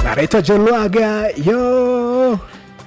anaitwa Jolwaga yo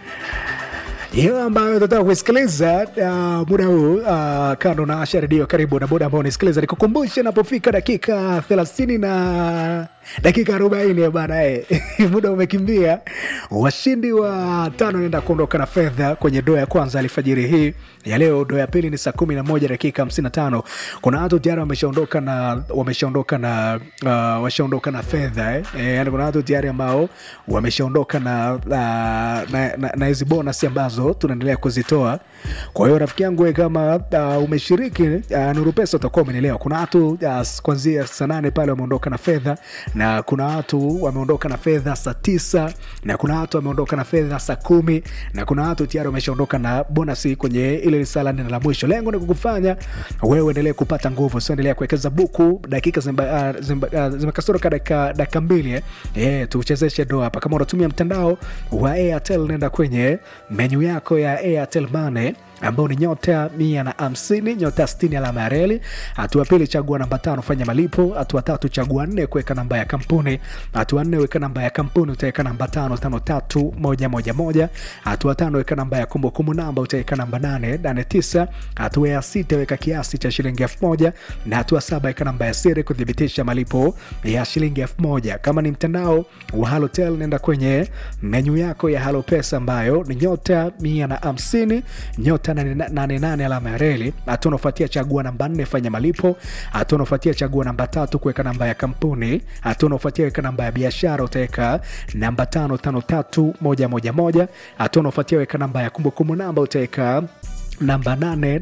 hiyo ambayo tunataka kuisikiliza uh, muda huu uh, kando na Asha redio karibu na muda ambao unasikiliza, nikukumbushe inapofika dakika thelathini na dakika arobaini bana eh, muda umekimbia. Washindi wa tano naenda kuondoka na fedha kwenye doa ya kwanza alfajiri hii ya leo. Doa ya pili ni saa kumi na moja dakika hamsini na tano. Kuna watu tayari wameshaondoka na wameshaondoka na uh, washaondoka na fedha eh. Eh, yani kuna watu tayari ambao wameshaondoka na na na, na, na hizi bonus ambazo tunaendelea kuzitoa. Kwa hiyo rafiki yangu wewe kama uh, umeshiriki uh, Nuru Pesa utakuwa umenielewa. Kuna watu uh, kuanzia saa nane pale wameondoka na fedha na kuna watu wameondoka na fedha saa tisa na kuna watu wameondoka na fedha saa kumi na kuna watu tayari wameshaondoka na bonasi kwenye ile risala nne la mwisho. Lengo ni kukufanya wewe uendelee kupata nguvu, sio endelea kuwekeza buku. Dakika zimekasoroka uh, zimba, uh, zimekasoroka dakika dakika mbili eh. Eh, tuchezeshe doa hapa. Kama unatumia mtandao wa Airtel, nenda kwenye menyu yako ya Airtel Money ambao ni nyota mia na hamsini nyota sitini alama ya reli. Hatua pili chagua namba tano fanya malipo. Hatua tatu chagua nne kuweka namba ya kampuni. Hatua nne weka namba ya kampuni utaweka namba tano tano tatu moja moja moja. Hatua tano weka namba ya kumbukumbu namba utaweka namba nane nane tisa. Hatua ya sita weka kiasi cha shilingi elfu moja na hatua saba weka namba ya siri kuthibitisha malipo ya shilingi elfu moja. Kama ni mtandao wa Halotel nenda kwenye menyu yako ya Halo Pesa ambayo ni nyota mia na hamsini nyota 88 alama ya reli. Hatua unaofuatia chagua namba nne fanya malipo. Hatua unaofuatia chagua namba tatu kuweka namba ya kampuni. Hatua unaofuatia weka namba ya biashara utaweka namba tano tano tatu moja moja moja. Hatua unaofuatia weka namba ya kumbukumbu namba utaweka namba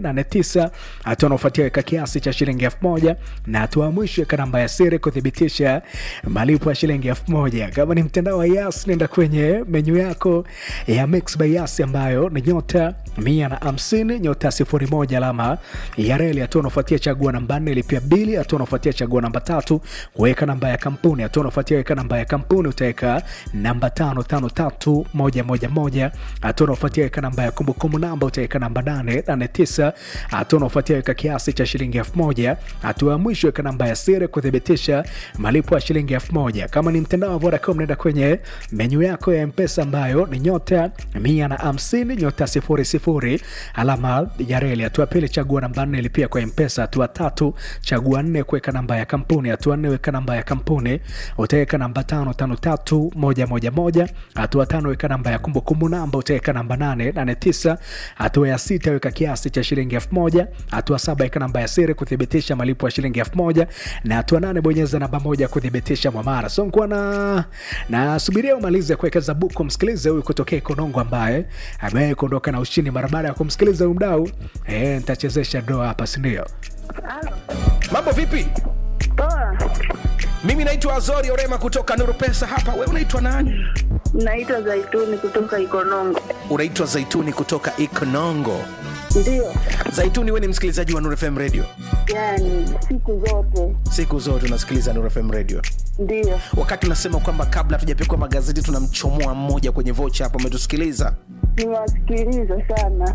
889. Hatua unaofuatia weka kiasi cha shilingi elfu moja na hatua ya mwisho weka namba ya siri kuthibitisha malipo ya shilingi elfu moja. Kama ni mtandao wa Yas, nenda kwenye menyu yako ya Mix by Yas ambayo ni nyota mia na hamsini nyota sifuri moja alama ya reli. Hatua unaofuatia chagua namba nne lipia bili. Hatua unaofuatia chagua namba tatu kuweka namba ya kampuni. Hatua unaofuatia weka namba ya kampuni utaweka namba tano tano tatu moja moja moja. Hatua unaofuatia weka namba ya kumbukumbu namba utaweka namba nane nane tisa. Hatua unaofuatia weka kiasi cha shilingi elfu moja. Hatua ya mwisho weka namba ya siri kuthibitisha malipo ya shilingi elfu moja. Kama ni mtandao wa Vodacom nenda kwenye menyu yako ya Mpesa ambayo ni nyota mia na hamsini nyota sifuri sifuri alama ya reli. Hatua pili chagua namba nne lipia kwa Mpesa. Hatua tatu chagua nne kuweka namba ya kampuni. Hatua nne weka namba ya kampuni utaweka namba tano tano tatu moja moja moja. Hatua tano weka namba ya kumbukumbu namba utaweka namba nane nane tisa. Hatua ya sita weka kiasi cha shilingi elfu moja. Hatua saba weka namba ya siri kuthibitisha malipo ya shilingi elfu moja na hatua nane bonyeza namba moja kuthibitisha mwamara. So nkuwa na nasubiria umalize kuwekeza buku, msikilize huyu kutokea Ikonongo ambaye amewahi kuondoka na ushindi mara baada ya kumsikiliza huyu mdau. Eh, nitachezesha doa hapa, si ndio? Halo. Mambo vipi? Poa. Mimi naitwa Azori Orema kutoka Nuru Pesa hapa. Wewe unaitwa nani? Naitwa Zaituni kutoka Ikonongo. Unaitwa Zaituni kutoka Ikonongo. Ndio. Zaituni, wewe ni msikilizaji wa Nuru FM Radio? Yaani siku zote. Siku zote unasikiliza Nuru FM Radio. Ndio. Wakati unasema kwamba kabla hatujapikwa magazeti tunamchomoa mmoja kwenye vocha hapo, umetusikiliza? Niwasikiliza sana.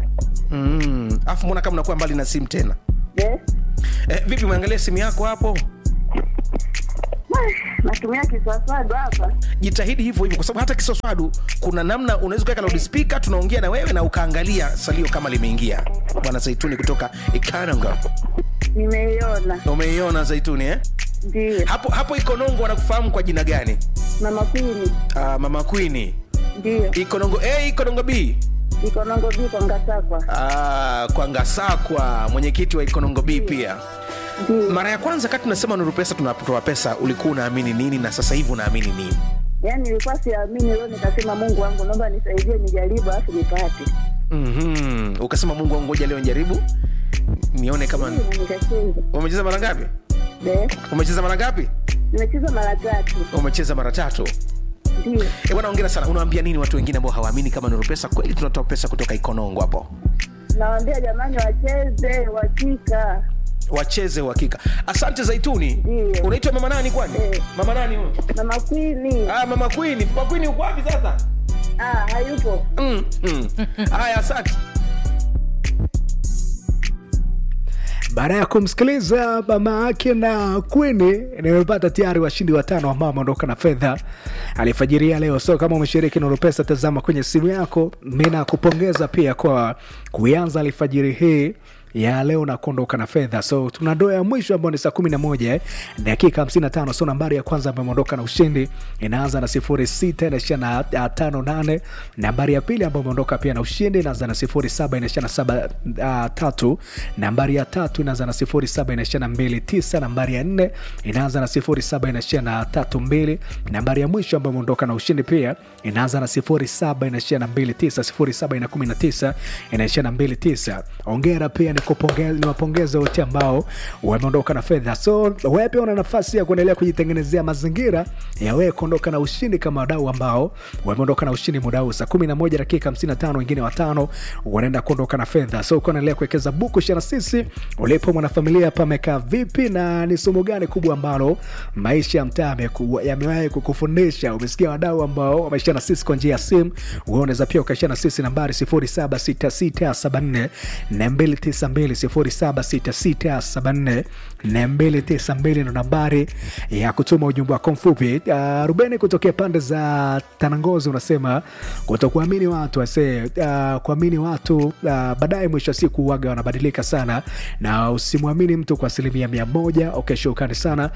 Mm. Afu mbona kama unakuwa mbali na simu tena? Eh? Eh, vipi umeangalia simu yako hapo? Natumia kiswaswadu hapa. Jitahidi hivyo hivyo, kwa sababu hata kiswaswadu kuna namna unaweza kuweka loudspeaker, tunaongea na wewe na ukaangalia salio kama limeingia. Bwana Zaituni kutoka Ikananga, Nimeiona. umeiona Zaituni eh? Ndio. hapo hapo Ikonongo wanakufahamu kwa jina gani? Mama Kwini. Uh, mama Queen. Ndio. Ikonongo A, Ikonongo B. Ikonongo biko Ngasakwa. Ah, kwa Ngasakwa, mwenyekiti wa Ikonongo B pia. Ndio. Mara ya kwanza kati tunasema Nuru Pesa tunatoa pesa, ulikuwa unaamini nini na sasa hivi unaamini nini? Yaani nilikuwa siamini leo nikasema Mungu wangu naomba nisaidie nijaribu alafu nipate. Mhm. Ukasema Mungu wangu, ngoja leo njaribu nione kama Ndio na nikacheza. umecheza mara ngapi? Eh? Umecheza mara ngapi? Nimecheza mara tatu. Umecheza mara tatu. Ndio. Eh, bwana hongera sana. Unawaambia nini watu wengine ambao hawaamini kama Nuru Pesa kweli tunatoa pesa kutoka Ikonongo hapo? Nawaambia jamani wacheze wakika. Wacheze uhakika. Asante Zaituni. Ndio. Unaitwa mama nani kwani? Eh. Mama nani huyo? Mama Kwini. Ah, mama Queen. Mama Queen uko wapi sasa? Ah, hayupo. Mm, mm. Haya, asante. baada ya kumsikiliza mama yake na Queen, nimepata tayari washindi watano ambao wameondoka na fedha alifajiria leo. So kama umeshiriki Nuru Pesa, tazama kwenye simu yako. Mi nakupongeza pia kwa kuianza alfajiri hii ya leo na kuondoka na fedha. So tuna doa ya mwisho ambayo ni saa kumi na moja eh, dakika hamsini na tano. So nambari ya kwanza ambayo imeondoka na ushindi inaanza na sifuri sita inaishia na ah, tano nane. Nambari ya pili ambayo imeondoka pia na ushindi inaanza na sifuri saba inaishia na saba ah, tatu. Nambari ya tatu inaanza na sifuri saba inaishia na mbili tisa. Nambari ya nne inaanza na sifuri saba inaishia na tatu mbili. Nambari ya mwisho ambayo imeondoka na ushindi pia inaanza na sifuri saba inaishia na mbili tisa. Sifuri saba ina kumi na tisa inaishia na mbili tisa. Ongera pia ni kupongeza- niwapongeze wote ambao wameondoka na fedha. So wewe pia una nafasi ya kuendelea kujitengenezea mazingira ya wewe kuondoka na ushindi kama wadau ambao wameondoka na ushindi muda huu saa 11 dakika 55, wengine watano wanaenda kuondoka na fedha. So uko unaendelea kuwekeza buku shana sisi ulipo mwanafamilia, pamekaa vipi na ni somo gani kubwa ambalo maisha ya mtaa yameku- yamewahi kukufundisha? Umesikia wadau ambao wameshana sisi kwa njia ya simu, wewe unaweza pia ukashana sisi nambari 076674 na 292 076674 na 292 ndo nambari ya kutuma ujumbe wako mfupi. Uh, Rubeni kutokea pande za Tanangozi unasema kutokuamini watu ase, uh, kuamini watu uh, baadaye mwisho wa siku waga wanabadilika sana, na usimwamini mtu kwa asilimia mia moja. Okay, shukrani sana.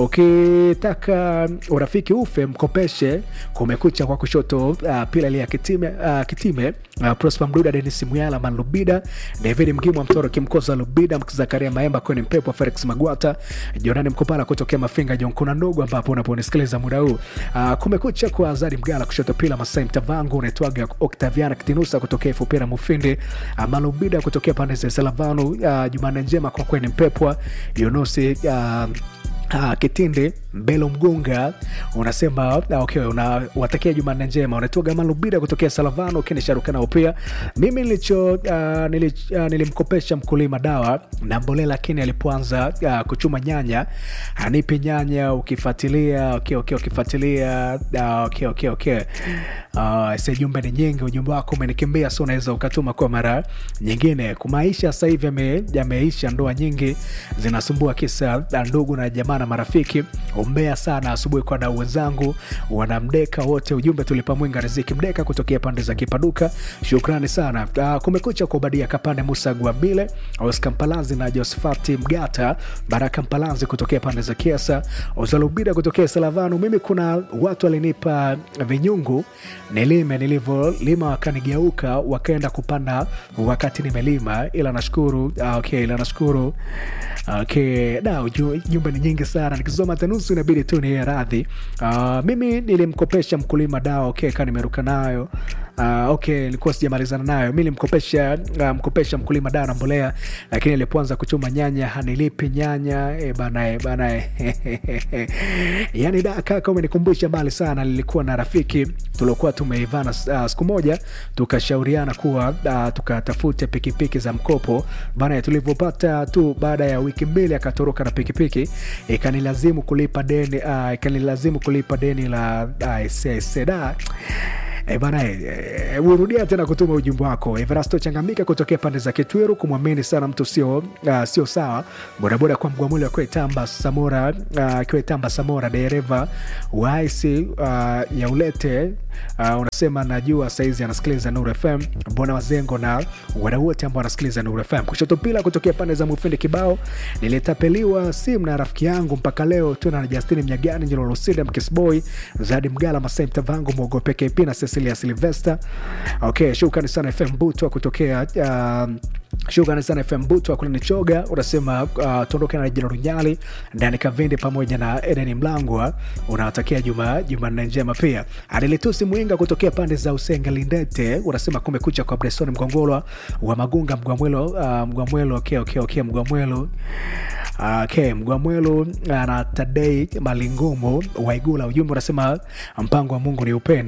Ukitaka urafiki ufe, mkopeshe kumekucha kwa kushoto. Uh, Pilali ya Kitime, uh, Kitime uh, Prosper Mduda, Denis Muyala, Man Lubida, David Mgimwa, Mtoro Kimkoza Lubida, Zakaria Maemba, Kweni Mpepo, Felix Magwata, Jonani Mkopala kutokea Mafinga, Jonkuna Ndogo, ambapo unaponisikiliza muda huu. Uh, kumekucha kwa Azari Mgala kushoto Pila Masai Mtavangu, unaitwaga Octaviana Kitinusa kutokea Ifupira Mufindi, uh, Malubida kutokea pande za Salavanu, uh, Jumanne njema kwa Kweni Mpepwa, Yunusi uh, Ah, Kitindi Mbelo Mgunga unasema ah, okay, unawatakia Jumanne njema. Unatoka Malubida kutokea Salavano Kenisharuka nao pia. Mimi nilicho uh, nilich, uh, nilimkopesha mkulima dawa na mbolea, lakini alipoanza uh, kuchuma nyanya anipi nyanya ukifuatilia okay, okay, ukifuatilia uh, okay, okay, okay. Uh, sasa jumbe ni nyingi, ujumbe wako umenikimbia, so unaweza ukatuma kwa mara nyingine. Kumaisha sasa hivi yame- yameisha, ndoa nyingi zinasumbua kisa uh, ndugu na jamaa na marafiki. Umbea sana asubuhi kwa dau wenzangu wanamdeka wote. Ujumbe tulipa mwinga riziki mdeka kutokea pande za Kipaduka, shukrani sana. Uh, kumekucha kwa Obadia Kapande, Musa Gwabile, Oscar Mpalazi na Josefati Mgata, Baraka Mpalazi kutokea pande za Kiasa, Ozalubida kutokea Salavanu. Mimi kuna watu walinipa vinyungu nilime, nilivyolima wakanigeuka wakaenda kupanda wakati nimelima, ila nashukuru uh, okay, ila nashukuru Okay, da uju- jumbe ni nyingi sana, nikisoma hata nusu inabidi tu ni radhi. Uh, mimi nilimkopesha mkulima dawa okay, kaa nimeruka nayo Uh, okay, nilikuwa sijamalizana nayo. Mi nilimkopesha uh, mkopesha mkulima dawa na mbolea, lakini alipoanza kuchuma nyanya hanilipi nyanya e bana e bana e. yani da kaka, umenikumbusha mbali sana. Nilikuwa na rafiki tuliokuwa tumeivana uh, siku moja tukashauriana kuwa uh, tukatafute pikipiki za mkopo bana. Tulivyopata tu baada ya wiki mbili akatoroka na pikipiki, ikanilazimu kulipa deni uh, ikanilazimu kulipa deni la uh, seda E bana, e, urudia tena kutuma ujumbe wako. Everasto Changamika kutokea pande za Kitwiru, kumwamini sana mtu sio uh, sio sawa. Bodaboda kwa Mgwamuli akiwa Itamba Samora, uh, akiwa Itamba Samora, dereva wa IC uh, ya ulete uh, unasema najua saizi anasikiliza Nuru FM, mbona wazengo na wadau wote ambao wanasikiliza Nuru FM. Kushoto pila kutokea pande za Mufindi kibao, nilitapeliwa simu na rafiki yangu mpaka leo tuna na Justini Mnyagani, Njilo Lusida, Mkisboy, Zadi Mgala, Masai Mtavangu, Mwogope KP na Cecilia Silvester. Okay, shukrani sana FM Butwa kutokea uh, shukrani sana FM Butwa kule Nichoga, unasema uh, tuondoke na Jina Runyali ndani Kavindi pamoja na Edeni Mlangwa, unawatakia juma Jumanne njema. Pia Adelitusi Mwinga kutokea pande za Usenga Lindete, unasema kumekucha kwa Bresoni Mgongolwa wa Magunga Mgwamwelo, uh, Mgwamwelo okay, okay, okay, Mgwamwelo Okay, Mgwamwelo na Tadei Malingumu Waigula, ujumbe unasema mpango wa Mungu ni upendo.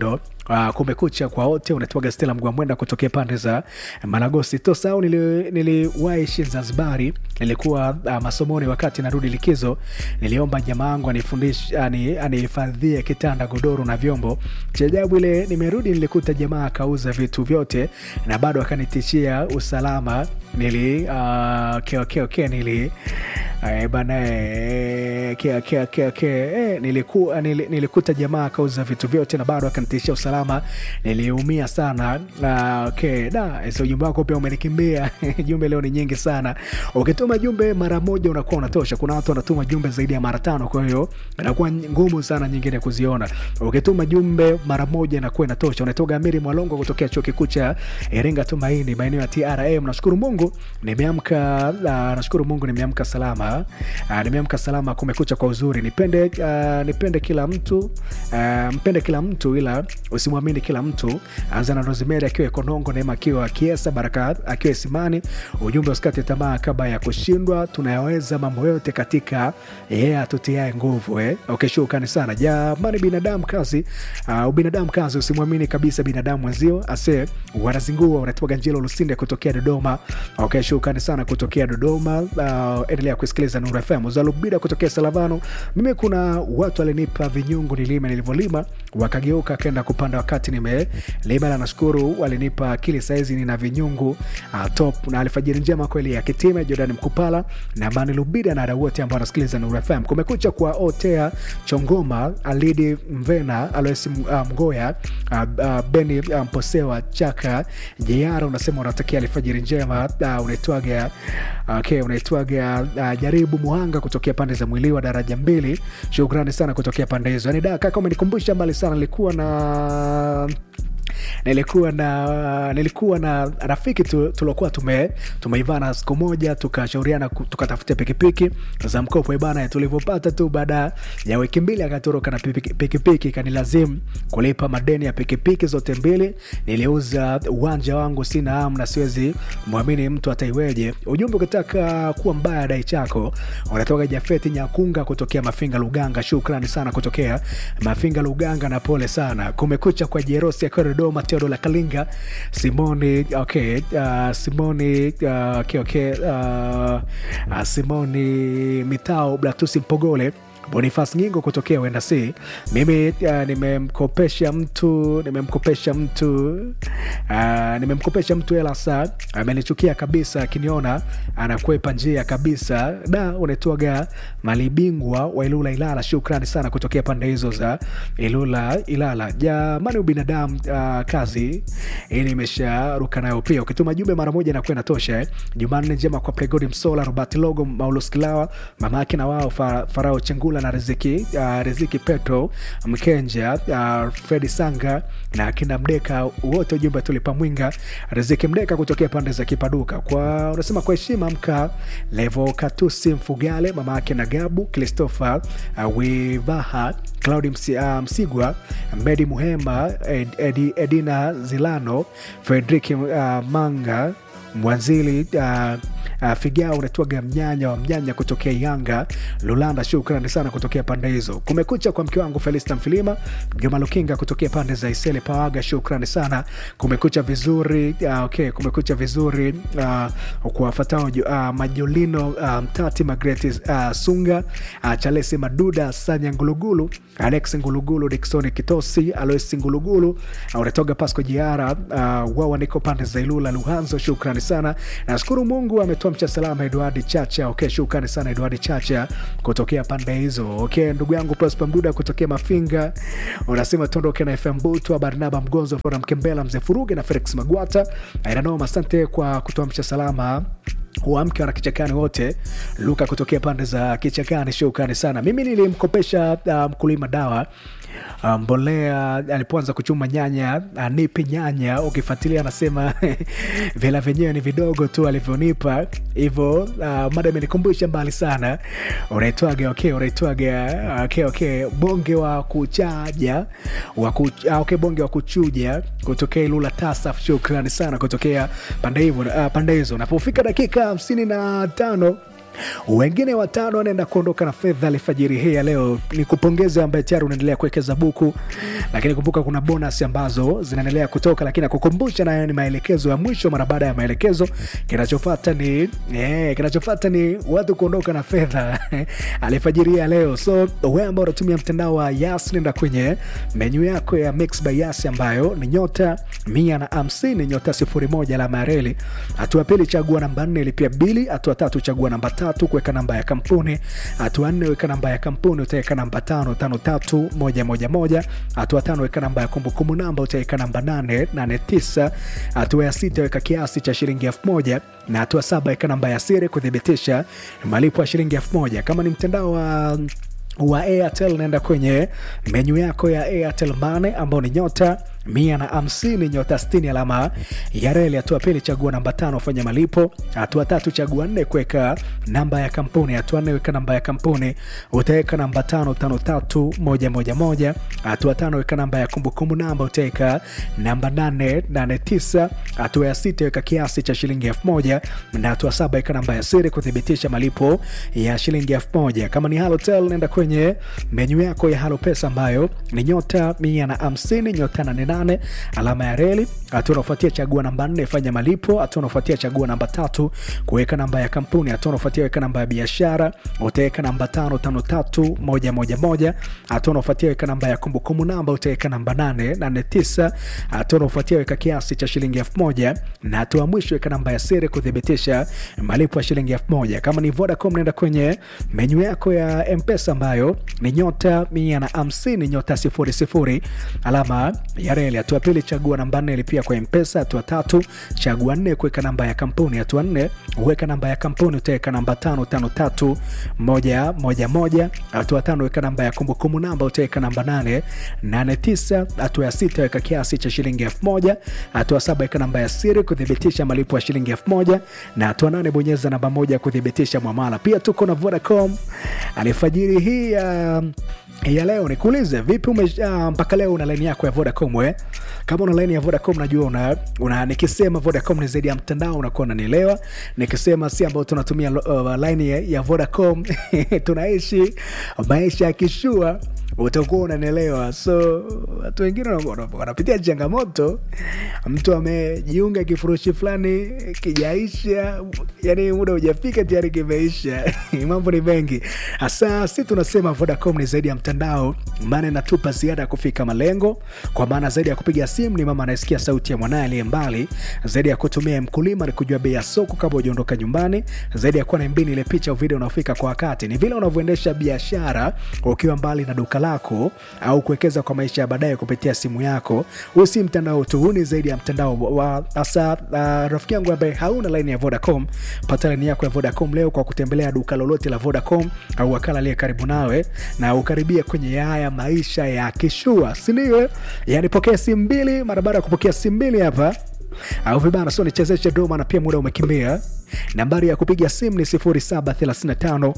uh, kumekucha kwa wote unatoaga stela mgwamwenda kutokea pande za malagosi tosau nili- niliwahi ishi zanzibari nilikuwa uh, masomoni wakati narudi likizo niliomba jamaa yangu anifundishe ani- anihifadhie kitanda godoro na vyombo cha ajabu ile nimerudi nilikuta jamaa akauza vitu vyote na bado akanitishia usalama nili uh, okay, okay, okay, nili eh, bana eh, okay, okay, okay, okay. Eh, niliku, nili, nilikuta jamaa akauza vitu vyote na bado akanitishia usalama niliumia sana uh, okay, da so ujumbe wako pia umenikimbia jumbe leo ni nyingi sana ukituma jumbe mara moja unakuwa unatosha kuna watu wanatuma jumbe zaidi ya mara tano kwa hiyo inakuwa ngumu sana nyingine kuziona ukituma jumbe mara moja inakuwa inatosha unatoga amiri mwalongo kutokea chuo kikuu cha iringa tumaini maeneo ya trm nashukuru mungu nimeamka uh, nashukuru mungu nimeamka salama uh, nimeamka salama kumekucha kwa uzuri nipende uh, nipende kila mtu uh, mpende kila mtu ila usimwamini kila mtu anza na rosemary akiwa konongo neema akiwa kiesa baraka akiwa isimani ujumbe usikate tamaa kabla ya kushindwa tunayaweza mambo yote katika yeye atutiae nguvu eh? okay, shukrani sana jamani binadamu kazi uh, ubinadamu kazi usimwamini kabisa binadamu mwenzio ase wanazingua unatoka njilo lusinde kutokea dodoma okay, shukrani sana kutokea dodoma uh, endelea kusikiliza nuru fm zalubida kutokea salavano mimi kuna watu walinipa vinyungu nilime nilivyolima wakageuka akaenda kupanda wakati nimelima na nashukuru walinipa akili saizi nina vinyungu uh, top na alfajiri njema kweli ya kitime jordan mkupala na mani lubida na wadau wote ambao wanasikiliza nuru fm kumekucha kwa otea chongoma alidi mvena aloesi uh, mgoya uh, uh, beni uh, mposewa chaka jr unasema unatakia alfajiri njema uh, unaitwaga okay, unaitwaga uh, jaribu muhanga kutokea pande za mwiliwa daraja mbili shukrani sana kutokea pande hizo yani da kaka umenikumbusha mbali sana nilikuwa na nilikuwa na nilikuwa na rafiki tu- tuliokuwa tume tumeivana siku moja tukashauriana ku- tukatafuta pikipiki za mkopo ibana tulivyopata tu baada ya wiki mbili akatoroka na pikipiki pikipiki kanilazimu kulipa madeni ya pikipiki zote mbili niliuza uwanja wangu sina hamu na siwezi mwamini mtu ataiweje ujumbe ukitaka kuwa mbaya dai chako unatoka jafeti nyakunga kutokea mafinga luganga shukrani sana kutokea mafinga luganga na pole sana kumekucha kwa jerosi akiwa dodoma teodola kalinga simoni okay, uh, simoni uh, okay, okay, uh, uh, simoni mitao blatusi mpogole bonifas ngingo kutokea wenda si mimi uh, nimemkopesha mtu nimemkopesha mtu uh, nimemkopesha mtu hela saa amenichukia kabisa akiniona anakwepa njia kabisa da unaitwaga malibingwa wa ilula ilala shukrani sana kutokea pande hizo za ilula ilala jamani ubinadamu uh, kazi hii nimesharuka nayo pia ukituma jumbe mara moja nakuwa inatosha eh. jumanne njema kwa pregodi msola robert logo maulus kilawa mama yake na wao Fa- farao chengula na riziki uh, riziki petro mkenja uh, fredi sanga na akina mdeka wote ujumbe tulipa mwinga riziki mdeka kutokea pande za kipaduka kwa unasema kwa heshima mka levo katusi mfugale mama yake na gabu christopher uh, wivaha claudi Msi, uh, msigwa medi muhema ed, edi, edina zilano fredrik uh, manga mwanzili uh, uh, figaa unatwaga mnyanya wa mnyanya kutokea yanga lulanda shukrani sana kutokea pande hizo kumekucha kwa mke wangu felista mfilima juma lukinga kutokea pande za isele pawaga shukrani sana kumekucha vizuri uh, okay, kumekucha vizuri uh, kuwafatao uh, majolino uh, mtati magreti uh, sunga uh, chalesi maduda sanya ngulugulu alex ngulugulu diksoni kitosi aloisi ngulugulu uh, unatoga pasco jiara uh, wawa niko pande za ilula luhanzo shukrani sana nashukuru mungu ametoa mcha salama eduardi chacha okay, shukrani sana eduardi chacha kutokea pande hizo okay, ndugu yangu prosper mduda kutokea mafinga unasema tuondoke na fm butwa barnaba mgonzo fora mkembela mzee furuge na felix magwata ainanoma asante kwa kutoa mcha salama wamke wana kichakani wote luka kutokea pande za kichakani shukrani sana mimi nilimkopesha uh, mkulima dawa uh, mbolea alipoanza kuchuma nyanya anipi nyanya ukifuatilia anasema vila vyenyewe ni vidogo tu alivyonipa hivyo uh, mada imenikumbusha mbali sana unaitwaga okay, unaitwaga okay, okay, bonge wa kuchaja wa ku, ah, okay, bonge wa kuchuja kutokea ilula tasaf shukrani sana kutokea pande hivyo uh, pande hizo napofika dakika hamsini na tano wengine watano wanaenda kuondoka na fedha alfajiri hii ya leo. Ni kupongeza ambaye tayari unaendelea kuwekeza buku, lakini kumbuka kuna bonus ambazo zinaendelea kutoka, lakini nakukumbusha nayo ni maelekezo ya mwisho. Mara baada ya maelekezo, kinachofuata ni eh, kinachofuata ni watu kuondoka na fedha alfajiri hii ya leo. So wewe ambao unatumia mtandao wa Yas, nenda kwenye menyu yako ya Mix by Yas ambayo ni nyota mia na hamsini nyota sifuri moja alama ya reli. Hatua pili, chagua namba nne, lipia bili. Hatua tatu, chagua namba tatu, kuweka namba ya kampuni. Hatua nne, weka namba ya kampuni, utaweka namba tano tano tatu moja moja moja. Hatua tano, weka namba ya kumbukumbu namba, utaweka namba nane nane tisa. Hatua ya sita, weka kiasi cha shilingi elfu moja na hatua saba, weka namba ya siri kuthibitisha malipo ya shilingi elfu moja. Kama ni mtandao wa wa Airtel naenda kwenye menyu yako ya Airtel Money ambao ni nyota mia na hamsini nyota sitini alama ya reli. Hatua pili chagua namba tano fanya malipo. Hatua tatu chagua nne kuweka namba ya kampuni. Hatua nne weka namba ya kampuni, utaweka namba tano tano tatu moja moja moja. Hatua tano weka namba ya kumbukumbu namba, utaweka namba nane nane tisa. Hatua ya sita weka kiasi cha shilingi elfu moja na hatua saba weka namba ya siri kuthibitisha malipo ya shilingi elfu moja. Kama ni Halotel nenda kwenye menyu yako ya Halo Pesa ambayo ni nyota mia na hamsini nyota nane nane alama ya reli. Hatua unaofuatia chagua namba nne fanya malipo. Hatua unaofuatia chagua namba tatu kuweka namba ya kampuni. Hatua unaofuatia weka namba ya biashara, utaweka namba tano tano tatu moja moja moja. Hatua unaofuatia weka namba ya kumbukumbu namba, utaweka namba nane nane tisa. Hatua unaofuatia weka kiasi cha shilingi elfu moja na hatua mwisho weka namba ya siri kuthibitisha malipo ya shilingi elfu moja. Kama ni Vodacom nenda kwenye menyu yako ya Mpesa ambayo ni nyota mia na hamsini nyota sifuri sifuri alama ya reli. Hatua pili chagua namba nne lipia kwa Mpesa. Hatua tatu chagua nne kuweka namba ya kampuni. Hatua nne uweka namba ya kampuni, utaweka namba tano tano tatu moja moja moja. Hatua tano weka namba ya kumbukumbu namba, utaweka namba nane nane tisa. Hatua ya sita weka kiasi cha shilingi elfu moja. Hatua saba weka namba ya siri kuthibitisha malipo ya shilingi elfu moja na hatua nane bonyeza namba moja kuthibitisha mwamala. Pia tuko na Vodacom alifajiri hii ya ya leo nikuulize vipi ume, uh, mpaka leo una laini yako ya Vodacom we? Kama una laini ya Vodacom najua una, una nikisema Vodacom ni zaidi ya mtandao unakuwa unanielewa. Nikisema si ambao tunatumia uh, laini ya, ya Vodacom tunaishi maisha ya kishua utakuwa unanielewa. So watu wengine wanapitia changamoto, mtu amejiunga kifurushi fulani kijaisha, yani muda hujafika tayari kimeisha. mambo ni mengi, hasa si tunasema Vodacom ni zaidi ya mtandao, maana inatupa ziada ya kufika malengo, kwa maana zaidi ya kupiga simu ni mama anayesikia sauti ya mwanaye aliye mbali, zaidi ya kutumia mkulima ni kujua bei ya soko kabla hujaondoka nyumbani, zaidi ya kuwa na mbini ile picha au video unaofika kwa wakati, ni vile unavyoendesha biashara ukiwa mbali na duka lako au kuwekeza kwa maisha ya baadaye kupitia simu yako. Huu si mtandao tu, huu ni zaidi ya mtandao wa hasa. Uh, rafiki yangu ambaye hauna laini ya Vodacom, pata laini yako ya Vodacom leo kwa kutembelea duka lolote la Vodacom au wakala aliye karibu nawe na ukaribia kwenye haya maisha ya kishua, si ndio? Yani pokea simu mbili mara baada ya kupokea simu mbili hapa au vibana, sio nichezeshe doma na pia muda umekimbia. Nambari ya kupiga simu ni 0735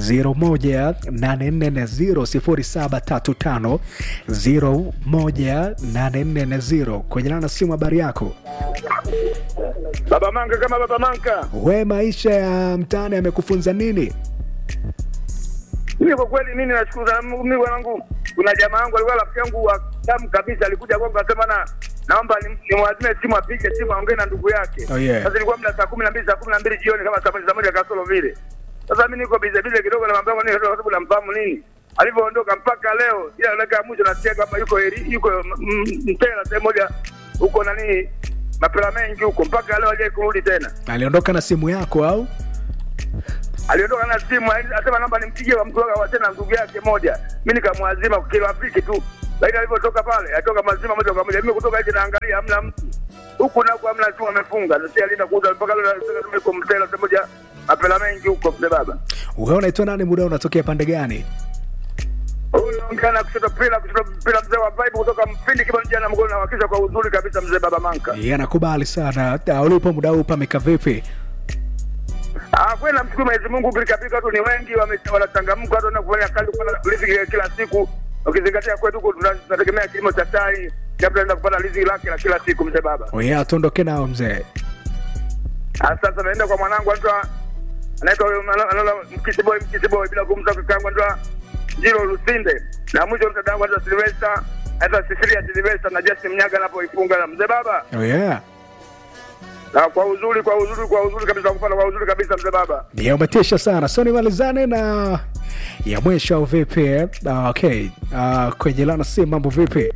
01840 0735 01840 kwenye lana simu. Habari yako Baba Manka? Kama Baba Manka, we, maisha ya mtaani yamekufunza nini? mimi kwa kweli, mimi nashukuru sana Mungu. Mimi bwanangu, kuna jamaa wangu alikuwa rafiki yangu wa damu kabisa, alikuja kwangu akasema na naomba nimwazime simu, apige simu aongee na ndugu yake. Oh, yeah. Sasa ilikuwa muda saa kumi na mbili saa kumi na mbili jioni kama saa moja saa moja kasoro vile. Sasa mimi niko bize bize kidogo na mambo yangu nini, kwa sababu namfahamu nini alivyoondoka mpaka leo, ila dakika ya mwisho nasikia kama yuko eri, yuko mm, Mtela sehemu moja huko nani mapela mengi huko, mpaka leo hajawahi kurudi tena. Aliondoka na simu yako au? aliondoka na simu asema naomba nimpigie wa mtu wake tena ndugu yake moja, mi nikamwazima kirafiki tu, lakini alivyotoka pale atoka mazima moja kwa moja. Mimi kutoka nje naangalia, hamna mtu huku nako, hamna simu, amefunga sasa, alienda kuuza mpaka leo iko mtela sehemu moja mapela mengi huko. Mzee baba, Wewe unaitwa nani? Muda unatokea pande gani? huyu mkana kushoto pila kushoto pila, mzee wa vibe kutoka Mpindi Kibonja na mgoni, nawakisha kwa uzuri kabisa, mzee baba Manka. Yeye anakubali sana. Ah, Ulipo muda huu pameka vipi? Ah, kweli namshukuru Mwenyezi Mungu, pilikapilika watu ni wengi, wame- wanachangamka, watu wana kufanya kazi, kupata riziki kila siku, ukizingatia kwetu huku tuna- tunategemea kilimo cha chai, labda naenda kupata riziki lake la kila siku, mzee baba. Wewe atuondoke nao mzee. Ah, Sasa naenda kwa mwanangu anaitwa anaitwa huyo Mano- Manola Mkisiboy Mkisiboy, bila kumsahau kakaangu anaitwa Jiro Lusinde, na mwisho mtadangu anaitwa Silvester, anaitwa Sisilia Silvester na Justin Mnyaga anapoifunga na mzee baba, oh, yeah. na kwa uzuri, kwa uzuri, kwa uzuri kabisa, kupata kwa uzuri kabisa mzee baba. ya umetisha sana so nimalizane na ya mwisho au vipi eh? Ah, okay uh, kwenye lana si mambo vipi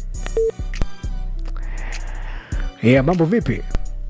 yeah, mambo vipi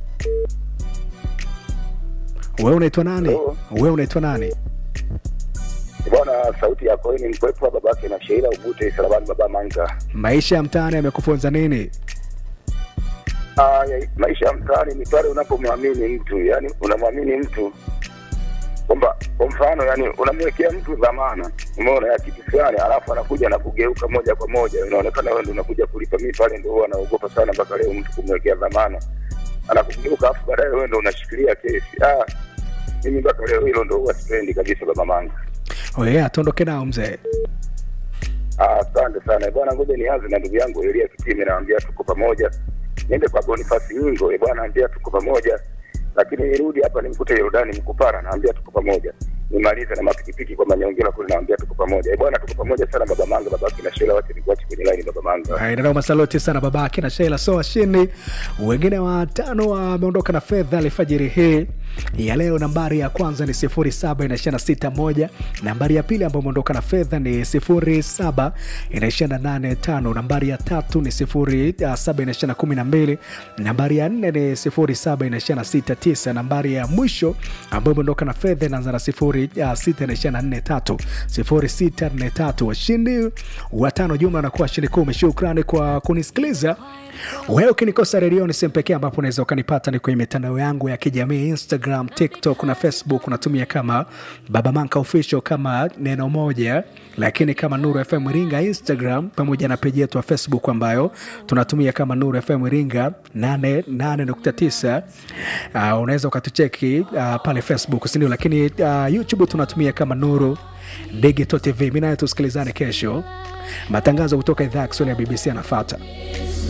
we unaitwa nani Hello. we unaitwa nani Bwana, sauti yako ni mkwepo wa babake na Sheila Ubute Salabani baba Manga. maisha ya mtaani yamekufunza nini Ah, ya- maisha ya mtaani ni pale unapomwamini mtu, yani unamwamini mtu kwamba kwa mfano, yani unamwekea mtu dhamana, umeona ya kitu fulani, alafu anakuja na kugeuka moja kwa moja, inaonekana wewe ndio unakuja kulipa. Mimi pale ndio huwa naogopa sana mpaka leo mtu kumwekea dhamana, anakugeuka alafu baadaye wewe ndio unashikilia kesi. Ah, mimi mpaka leo hilo ndio huwa sipendi kabisa, baba Manga. oh, yeah, tuondoke nao mzee Ah, Asante sana bwana, ngoja nianze na ndugu yangu Elia Kitime, naambia tuko pamoja. Niende kwa Bonifasi Nyingo, eh bwana, ambia tuko pamoja, lakini nirudi hapa nimkute Yordani Mkupara, naambia tuko pamoja. Nimalize na mapikipiki kwa Manyongela kule, naambia tuko pamoja. Eh bwana, tuko pamoja sana baba Manga, baba kina Shela, wote nikuache kwenye line baba Manga. nanao masaloti sana babake na Sheila so washindi wengine watano wameondoka na fedha alfajiri hii ya leo. Nambari ya kwanza ni sifuri saba inaishia na sita moja. Nambari ya pili ambayo imeondoka na fedha ni sifuri saba inaishia na nane tano. Nambari ya tatu ni sifuri uh, saba inaishia na kumi na mbili. Nambari ya nne ni sifuri saba inaishia na sita tisa. Nambari ya mwisho ambayo imeondoka na fedha inaanza na sifuri uh, sita inaishia na nne tatu sifuri sita nne tatu. Washindi watano jumla wanakuwa washindi kumi. Shukrani kwa kunisikiliza. Wewe ukinikosa redioni, sehemu pekee ambapo unaweza ukanipata ni kwenye mitandao yangu ya kijamii Instagram, TikTok na Facebook. Unatumia kama Baba Manka Official kama neno moja, lakini kama Nuru FM Iringa Instagram, pamoja na peji yetu ya Facebook ambayo tunatumia kama Nuru FM Iringa 88.9. Uh, unaweza ukatucheki uh, pale Facebook, sindio? Lakini uh, YouTube tunatumia kama Nuru Digital TV. Mi naye tusikilizane kesho, matangazo kutoka idhaa ya Kiswahili ya BBC yanafata.